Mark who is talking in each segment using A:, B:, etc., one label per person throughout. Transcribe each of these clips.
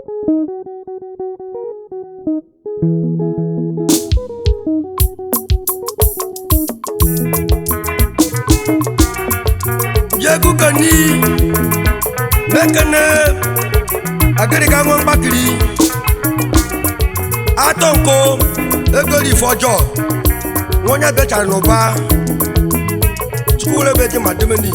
A: jegukani mekene agịrịga nwa mgbakiri atọ nko egoli ife ọjọọ nwa onye bechara n'ụba chukwure ebe dị ma demeni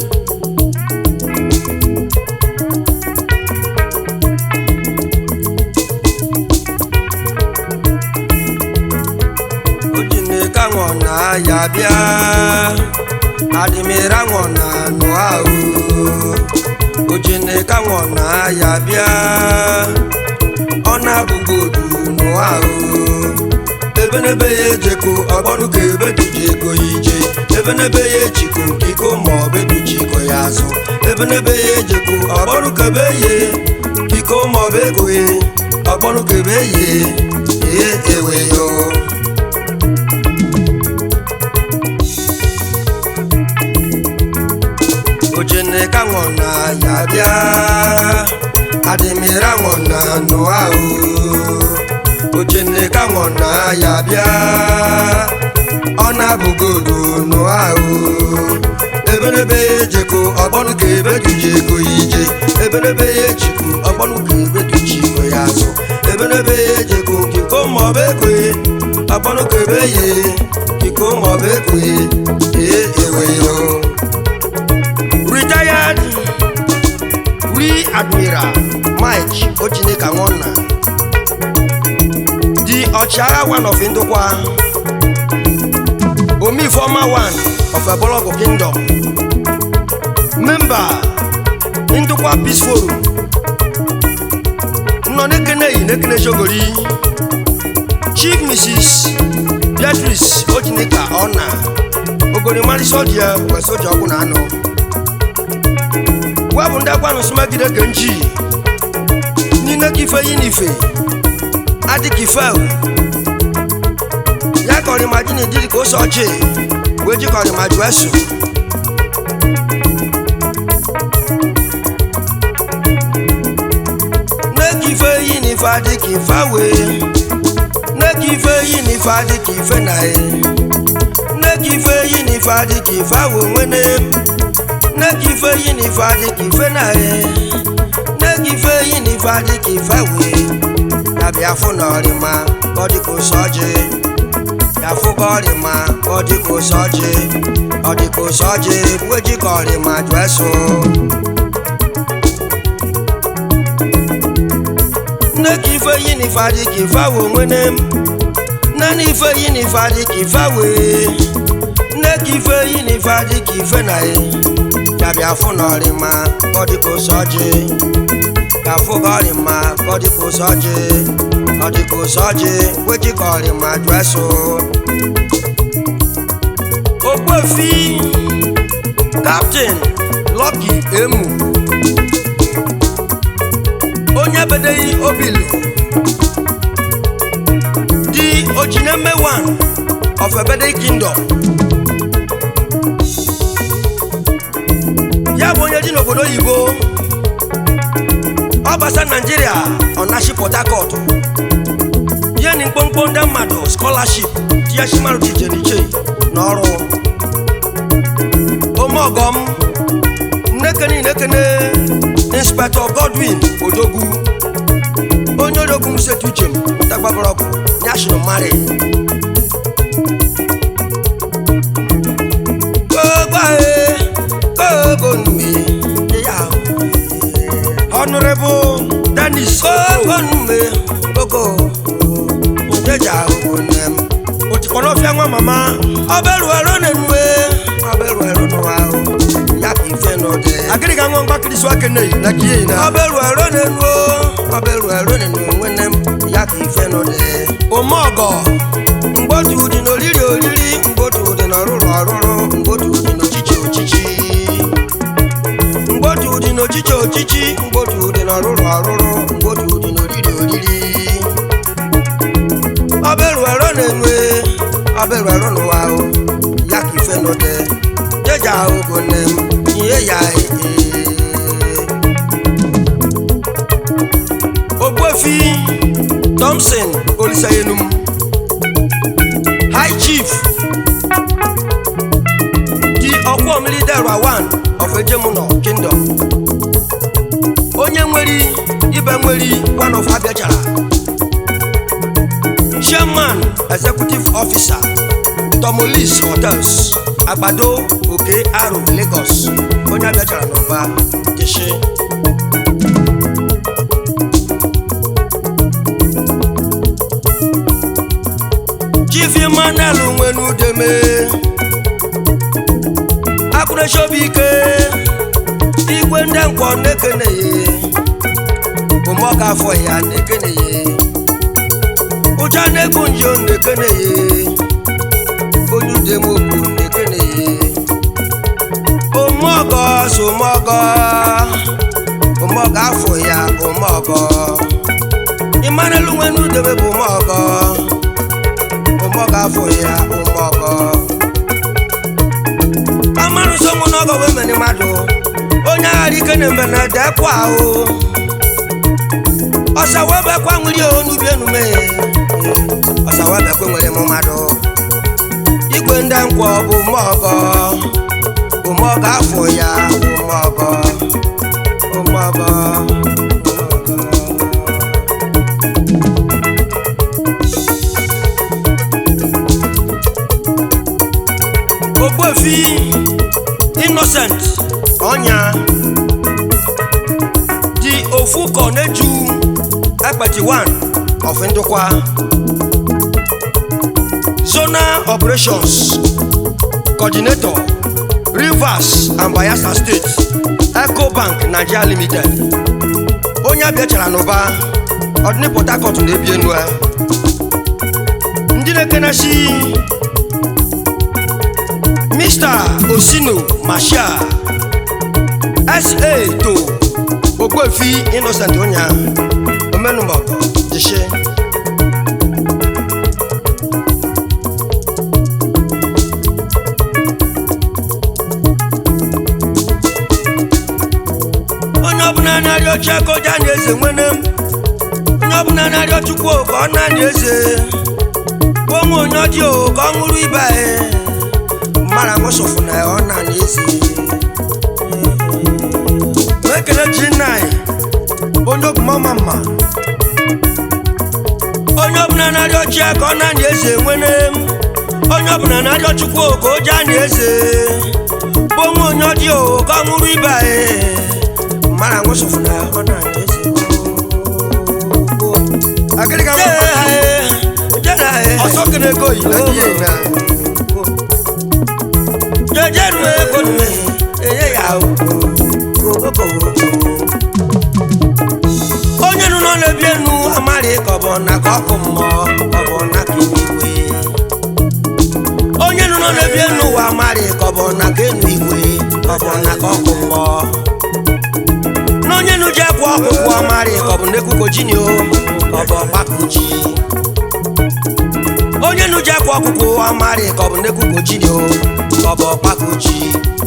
A: ojineka ṅụọ na ya bịa adịmịra ṅụọ na nụ ahụ ojineka ṅụọ na ya bịa ọ na-abụghị odu nụ ahụ ebenebe ya ejeko ọgbọrụ ka ebe duji ego ya ije ebenebe ya echiko iko ma ọ bụ eduji iko ya azụ ebenebe ya ejeko ọgbọrụ ka ebe ye iko ma ọ bụ ego ye ọgbọrụ ka ebe ye ye ewe yo ojineka ṅụọ na ya bịa adịmịra ṅụọ na nụ ahụ ojineka ṅụọ na ya bịa ọ na-abụghị odu nụ ahụ ebenebe ya ejeko ọgbọnụ ka ebe duji ego ya ije ebenebe ya echiko ọgbọnụ ka ebe duji ego ya azụ ebenebe ya ejeko kiko maọbụ ego ya ọgbọnụ ka ebe ye kiko maọbụ ego ya ee ewe yo retired rear admiral mike ojineka nwanna the ọchịagha one of ndụkwa omifoma one of ebologo kingdom member ndụkwa peace forum nọ n'ekeneyi n'ekene shogori chief mrs beatrice ojineka ọna ogorimarị sodia wee soja ọgwụ na anọ webụ ndị agwanụ sụmagide ke nji n'ime ka ife yi n'ife adịka ife ya ka ọrịma ji na-ediri ka ose ọjị wee ji ka ọrịma jụọ esu n'eka ife yi n'ife adịka ife wee n'eka ife yi n'ife adịka ife na e n'eka ife yi n'ife adịka ife wee nwene n'eka ife yi n'ife adịka ife na e n'eka ife yi n'ife adịka ife wee ya bịa fụ na ọrịma ka ọ dịka ose ọjị ya fụ ka ọrịma ka ọ dịka ose ọjị ọ dịka ose ọjị wee ji ka ọrịma jụọ eso nne ka ife yi n'ife adịka ife wee nwene m nne na ife yi n'ife adịka ife wee nne ka ife yi n'ife adịka ife na e ya bịa fụ na ọrịma ka ọ dịka ose ọjị ka fụ ka ọrịma ka ọ dịka ose ọjị ọ dịka ose ọjị wee ji ka ọrịma jụọ eso okwefi kaptịn lọki emu onye bedeghị obilu di ojineme one of ebede kingdom ya bụ onye dị n'obodo oyibo ọ gbasa naijiria ọnashi port harcourt ihe na mkpomkpo ndị mmadụ scholarship tiashimarụ dị iche n'iche n'ọrụ omeọgọm nnekene nnekene inspector godwin odogwu onye odogwu m setu uche m ntagbabara ọgụ national mari kogbae kogonue ya honorable dennis kogonue kogo njeja ogonem òtìkọ́nà fi àwọn màmá ọbẹ̀rù ẹ̀rọ nínú ẹ̀ ọbẹ̀rù ẹ̀rọ nínú wa o ya kì í fẹ́ nọ dẹ̀. agídí kan wọn bá kiri sọ akẹ́nẹ̀ yìí na kí yìí na. ọbẹ̀rù ẹ̀rọ nínú o ọbẹ̀rù ẹ̀rọ nínú wẹ́nẹ́m ya kì í fẹ́ nọ dẹ̀. òmò ọgọ mgbotu dị n'oriri oriri mgbotu dị n'ọrụrụ ọrụrụ mgbotu dị n'ochichi ochichi mgbotu dị n'ochichi ochichi mgbotu dị n'ọrụrụ ọrụrụ mgbotu dị n'oriri oriri ọbẹ̀rù ẹ̀rọ nínú ẹ̀ ọbẹ̀rù ẹ̀rọ nínú wa o ya kì í fẹ́ nọ dẹ̀ jẹjà ogo nẹ̀ iye ya ee. ogbuefi Thompson Olisayenum High Chief di Ọkwọmili Delra one of Ejemuno Kingdom onye nwere ibe nwere one of Abịachara Chairman Executive Officer Tomolis Hotels Agbado Oke Aro Lagos onye Abịachara n'ụba Jeshi Chief Emmanuel Nwenudeme Akụrụchobike igwe ndị nkwọ na-ekeneghi ụmụọka afọ ya na-ekeneghi ụcha na-egbu njo na-ekeneghi onye udemokwu na-ekeneghi ụmụọgọ so ụmụọgọ ụmụọgọ afọ ya ụmụọgọ Emmanuel Nwenudeme bụ ụmụọgọ ụmụọgọ afọ ya ụmụọgọ amanụ sọnwụ n'ọgọ wee meni mmadụ onye aghara ike na-eme na dekwa ahụ ọsa wee bekwa nwiri onubi enume ọsa wee bekwe nwere m mmadụ igwe ndị nkwọ bụ ụmụọgọ ụmụọgọ afọ ya ụmụọgọ ụmụọgọ ogbuefi innocent ọnya dị ofu kọ na-eju ekpeti 1 of ndụkwa zonal operations coordinator rivers and bayelsa state ecobank nigeria limited onye abịachara n'ụba ọdịni port harcourt na-ebi enu ya. ndị na-ekenesi Mr. Osino Marshal SA to Ogbuefi Innocent Onya Omenumọkọ Jishe onye ọbụla na-arịọ chi aka ọja na eze nwene m onye ọbụla na-arịọ chukwu ka ọ na-anya eze onwe onye ọjị ka ọ ṅụrụ ibe anyị mara mụsụfụ na ọ na n'ezi ekele ji nna anyị onye ogumọma mma onye ọbụla na-arịọ chi ya ka ọ na-anya eze nwene m onye ọbụla na-arịọ chukwu ka o ji anya eze bụ onwe onye ọjị ka ọ ṅụrụ ibe anyị mara mụsụfụ na ọ na-anya eze agịrịga ọsọ kene ego yi na ihe na jejeru ego nne enye ya onye nụ nọ na-ebi enu amarị ka ọ bụ na ka ọkụ mmụọ ka ọ bụ na ka igwe onye nụ nọ na-ebi enu ụwa amarị ka ọ bụ na ka enu igwe ka ọ bụ na ka ọkụ mmụọ na onye nụ ji ekwu ọkpụkpụ amarị ka ọ bụ na ekwuko ji ni o ka ọ bụ ọkpakọ ji onye nụ ji ekwu ọkpụkpụ amarị ka ọ bụ na ekwuko ji ni o ka ọ bụ ọkpakọ ji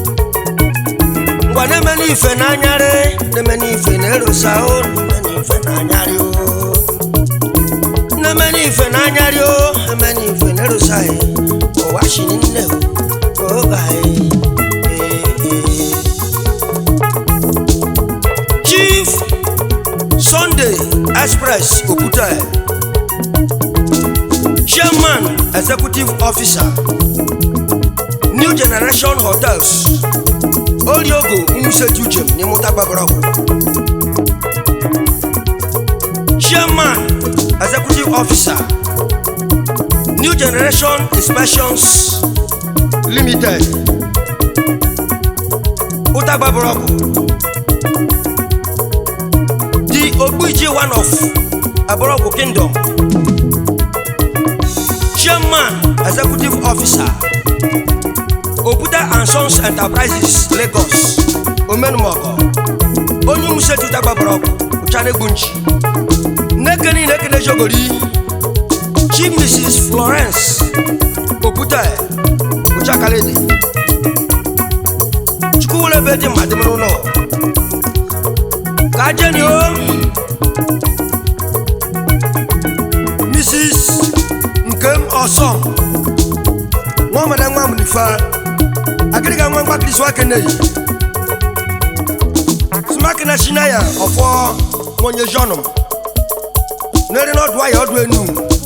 A: ngwa na-eme n'ife n'anyarị na-eme n'ife na-erosa o na-eme n'ife n'anyarị o na-eme n'ife n'anyarị o eme n'ife na-erosa ya ụwa shi nne o oge anyị ee, ee. chief sunday express okwute chairman executive officer new generation hotels oriogo umusetu ujem n'ịmụta gbabarọgwụ chairman executive officer new generation inspections limited ụta gbabarọgwụ the ogbuiji one of aborọgwụ kingdom chairman executive officer obuta and sons enterprises lagos omenumọkọ onye umusetu dagbabara ọkụ ụchanegbu nnekeni nekene jogori chief mrs florence obuta ụchakalede chukwuwelebe dị mmadụ mere ụlọ ka jeni o mrs nkem ọsọm nwa ọmada nwa mnifa agịrịga nwa mgbakiri swakeneyi smakina shinaya ọfọ nwenye jọnụm n'ere n'ọdụ ahịa ọdụ enu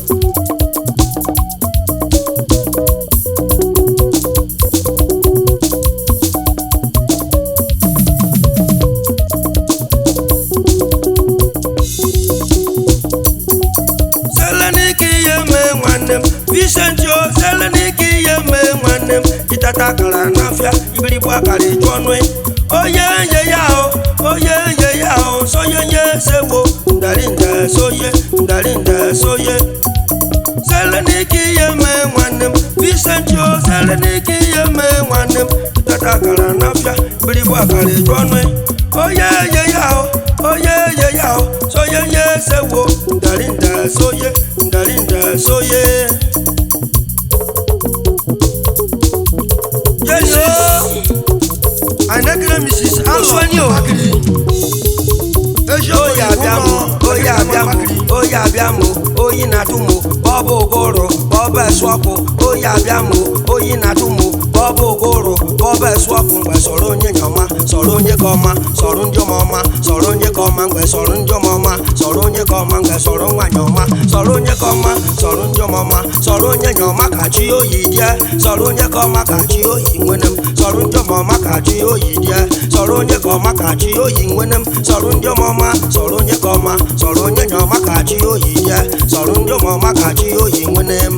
A: selenike ihe mee nwanne m visenti o selenike ihe mee nwanne m ịtata akara n'afịa ibirigbo akara ịjụ ọnụ onye nye ya o onye nye ya o sonye nye sewo ndarinda soye ndarinda soye selenike ihe mee nwanne m visenti o selenike ihe mee nwanne m ịtata akara n'afịa ibirigbo akara ịjụ ọnụ onye nye ya o onye nye ya o sonye nye sewo ndarinda soye ndarinda soye. Yes, anagire mrs alụsụenyi wakiri oyi abịamụ oyi abịamụ oyi abịamụ oyi na-atụmụ bọbụ ụgụrụ bọbụ esụọkụ oyi abịamụ oyi na-atụmụ bọbụ ụgụrụ bọbụ esụọkụ mgbe sọrọ onye nyọma sọrọ onye ka ọma sọrọ ndị ọma ọma sọrọ onye ka ọma mgbe sọrọ ndị ọma ọma sọrọ onye ka ọma mgbe sọrọ nwanyị ọma sọrọ onye ka ọma sọrọ ndị ọma ọma sọrọ onye nyọma ka chi oyi die sọrọ onye ka ọma ka chi oyi nwene m sọrọ ndị ọma ọma ka chi oyi die sọrọ onye ka ọma ka chi oyi nwene m sọrọ ndị ọma ọma sọrọ onye ka ọma sọrọ onye nyọma ka chi oyi die sọrọ ndị ọma ọma ka chi oyi nwene m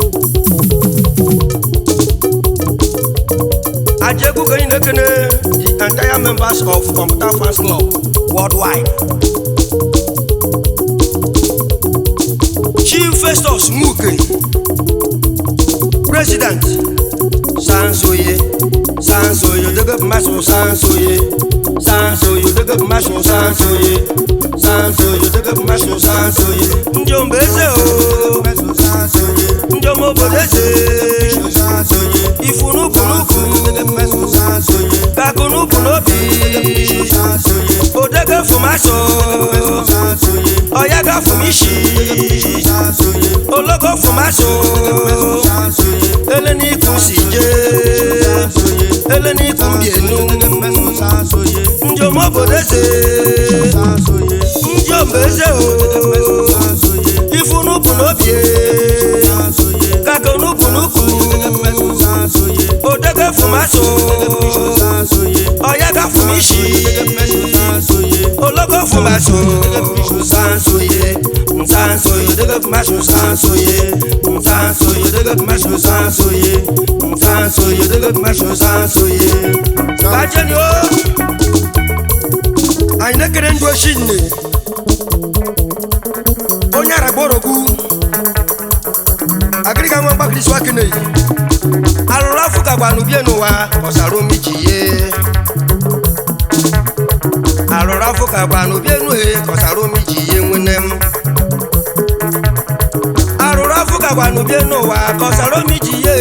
A: Ajegu Kenyi Nekene, the entire members of Computer Fans Club worldwide. Chief Festus Muke, President, Sansoye, Sansoye, Dege Maso Sansoye, Sansoye, Dege Maso Sansoye, Sansoye, Dege Maso Sansoye, Njombeze o, Njomobodeze, Ifunupunuku, Kakunupunobi, Odege Fumaso, Oyaga Fumishi, Ologo Fumaso, Eleni Kusije, Eleni Kumbienu, Njomobodeze, Njombeze o, Ifunupunobi, Kakunupunuku, Odege Fumaso, Oyaga Fumishi, Ologo Fumaso, Sansoye, Sansoye, Dege Fumaso, Sansoye, Sansoye, Dege Fumaso, Sansoye, Sansoye, Dege Fumaso, Sansoye. Bajeni o, anyị na-ekere ndụ oshi nne, onye aragborogu, agịrịga nwa mgbakiri swa keneyi, alụrụ afọ ka gbanụ bie n'ụwa ọsara omi ji ye. alụrụ afọ ka gbanụ bie n'uhe ọsara omi ji ye nwene m. alụrụ afọ ka gbanụ bie n'ụwa ka ọsara omi ji ye.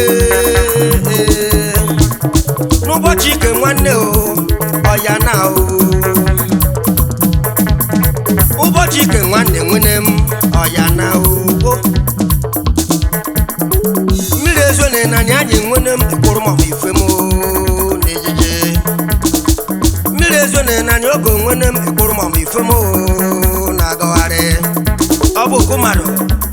A: n'ụbọchị ike nwanne o ọya na o ụbọchị ike nwanne nwene m ọya na o mmiri ezo na ịnanya anyị nwene m mkpụrụ ma ọ bụ ife m o, n'ejije mmiri ezo na ịnanya oge nwene m mkpụrụ ma ọ bụ ife m o, na-agagharị ọ bụ okwu mmadụ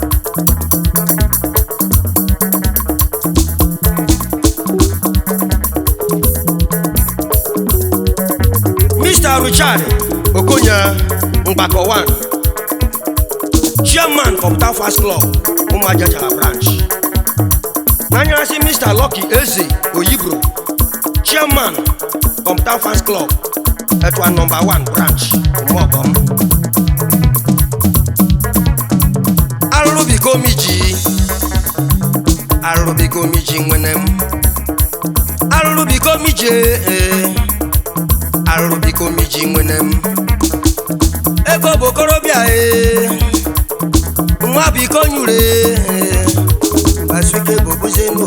A: Mr. Richard Okonya Mgbakọ 1 Chairman Computer Fast Club Ụmụajachala branch n'anyarasị Mr. Lucky Eze Oyibro Chairman Computer Fast Club Etua number 1 branch Ụmụọgọm Arụrụbigomiji Arụrụbigomiji nwene m Arụrụbigomiji ee Arụrụbigomiji nwene m ego bụ okorobịa ee nwa biko nyure ee Basuke bobuzenu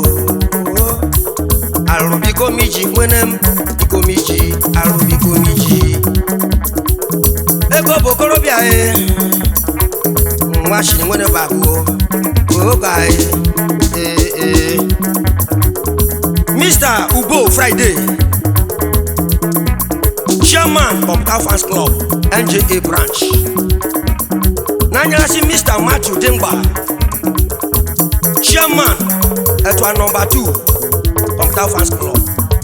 A: Arụrụbigomiji nwene m bigomiji Arụrụbigomiji ego bụ okorobịa ee nwa shiri nwere bago oga ee ee Mr. Ugo Friday chairman of Fans Club NJA branch n'anyarasi Mr. Matthew Dimba chairman ẹ̀tọ́ number two of Fans Club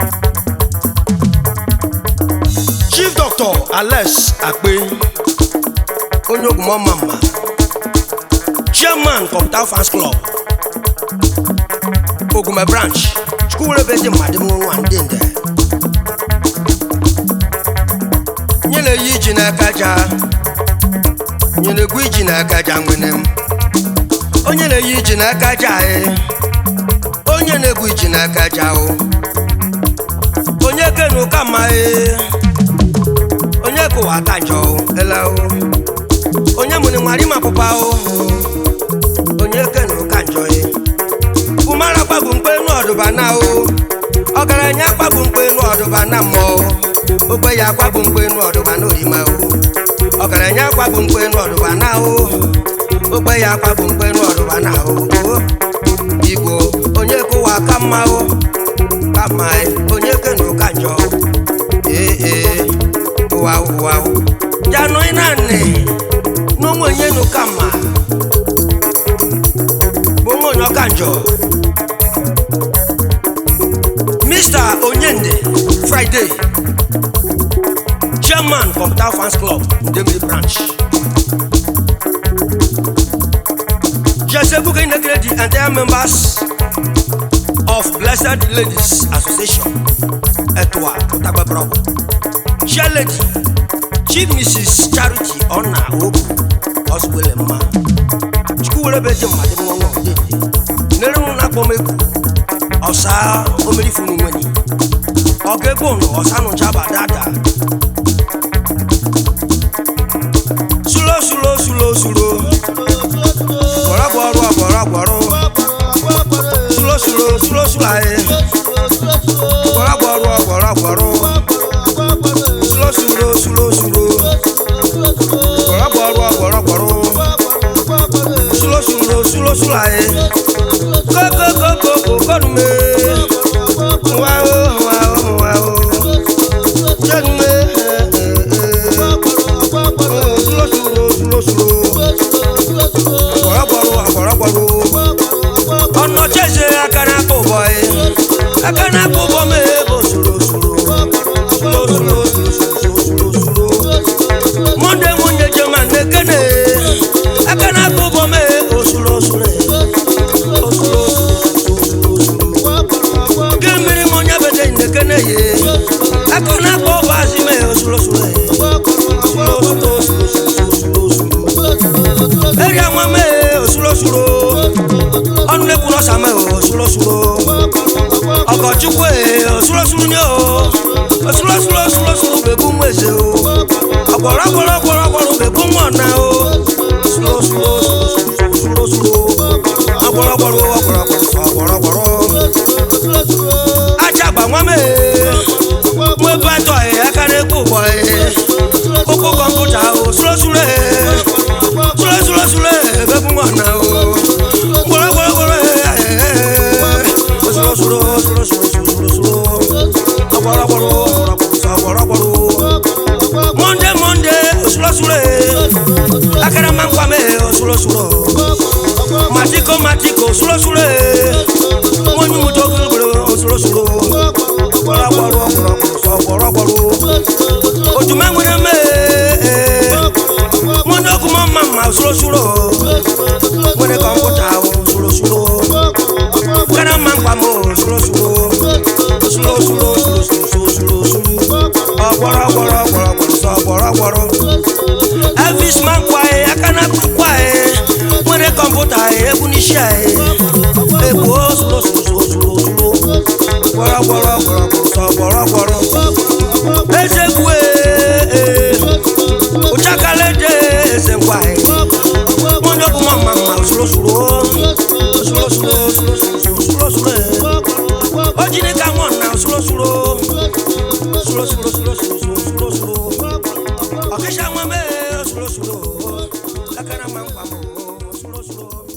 A: Chief Doctor Alex Akpe onye ogwumọ mama chairman of Fans Club Ogume branch chukwuwere bụ ezi mmadụ m nwa ndị nde nye na-eyi iji n'aka ja nye na-egwu iji n'aka ja nwene m onye na-eyi iji n'aka ja e onye na-egwu iji n'aka ja o onye kenu ka mma e onye kụwa aka njọ o ele o onye mụrụ nwari ma pụpa o onye kenu ka njọ e kumara kpagbu mkpe nu ọdụba na o ọgaranya kpagbu mkpe nu ọdụba na mmụọ ogbe ya kwagbu mkpe nu ọdụba na orima o ọgaranya kwagbu mkpe nu ọdụba na o ogbe ya kwagbu mkpe nu ọdụba na o o igbo onye kụwa ka mma o ka mma e onye kenu ka njọ ee ee ụwa ụwa janụ ị na-anị n'ụmụ onye nu ka mma bụ nwa onye ọka njọ Mr. Onyende Friday chairman Computer Fans Club Ndemiri branch Je sais vous connaissez the entire members of Blessed Ladies Association Etwa Otagba Bravo Chair Lady Chief Mrs. Charity Ona Ogu Oswele Mma Chukwuwere beje mmadụ nwa nwa ọdịdị nere m na-akpọ m egwu ọsa omerifunu nwere ọga ebe ụnụ ọsa nụchaba dada sulo sulo sulo sulo gbọrọgbọrụ ọgbọrọgbọrụ sulo sulo sulo sulo ayé gbọrọgbọrụ ọgbọrọgbọrụ sulo sulo sulo sulo gbọrọgbọrụ ọgbọrọgbọrụ sulo sulo sulo sulo ayé kókókókókó kọ́nume wa o wa o wa o jẹ́nume sulo sulo sulo sulo ọ̀pọ̀lọpọ̀lọ ọ̀pọ̀lọpọ̀lọ ọ̀nà jẹ́sẹ̀ akana kò bọ̀ ẹ́ akana kò bọ̀ mẹ́ bọ̀ sulo sulo sulo sulo sulo sulo sulo monde monde jẹ́ma nekene akana kò bọ̀ mẹ́ o sulo sulo o sulo sulo sulo kemiri mo nya bete nekene ye akana kò bọ̀ azime o sulo sulo sulo sulo sulo sulo eri àwọn mẹ́ osulosulo ọ̀nù lẹ́kùn lọ́sà mẹ́ osulosulo ọkọ̀ chukwu ẹ̀ osulosulo ni o osulosulo osulosulo bẹ̀kú mú èsè o ọ̀pọ̀lọpọ̀lọ ọ̀pọ̀lọpọ̀lọ bẹ̀kú mú ọ̀nà o osulosulo osulosulo ọ̀pọ̀lọpọ̀lọ ọ̀pọ̀lọpọ̀lọ ọ̀pọ̀lọpọ̀lọ ajagba wọn mẹ́ mú ebe atọ̀ ẹ̀ aka n'ekwu bọ̀ ẹ̀ kókó kọ̀mpútà osulosulo ẹ̀ sulo ebe fún ọ̀nà o gbọ́dọ̀gbọ́dọ̀ sulo sulo sulo sulo sulo sulo ọ̀pọ̀lọpọ̀lọ ọ̀pọ̀lọpọ̀lọ monde monde sulo sulo akara máa ń pa mẹ́ sulo sulo matiko matiko sulo sulo wọ́n ní mo tó gbọ́dọ̀ sulo sulo ọ̀pọ̀lọpọ̀lọ ọ̀pọ̀lọpọ̀lọ ojúmọ́ ń wọlé mẹ́ mo ní okùn mọ́ màmá sulo sulo wọ́n ní kọ̀ǹpútà sulo sulo kana máa ń pa mọ́ sulo sulo sulo sulo sulo sulo sulo sulo ọ̀pọ̀lọpọ̀lọ ọ̀pọ̀lọpọ̀lọ elvis máa ń kwa ẹ̀ akana kwa ẹ̀ wọ́n ní kọ̀ǹpútà egwu níṣẹ́ ẹ̀ èkó sulo sulo sulo sulo sulo ọ̀pọ̀lọpọ̀lọ ọ̀pọ̀lọpọ̀lọ ezekwu ẹ̀ uchakalede ezenkwae monde kuma mama usulosulu usulosulu usulosulu ojini ka ngona usulosulu usulosulu usulosulu okesha ngwame usulosulu kakana mangwamo ọzọ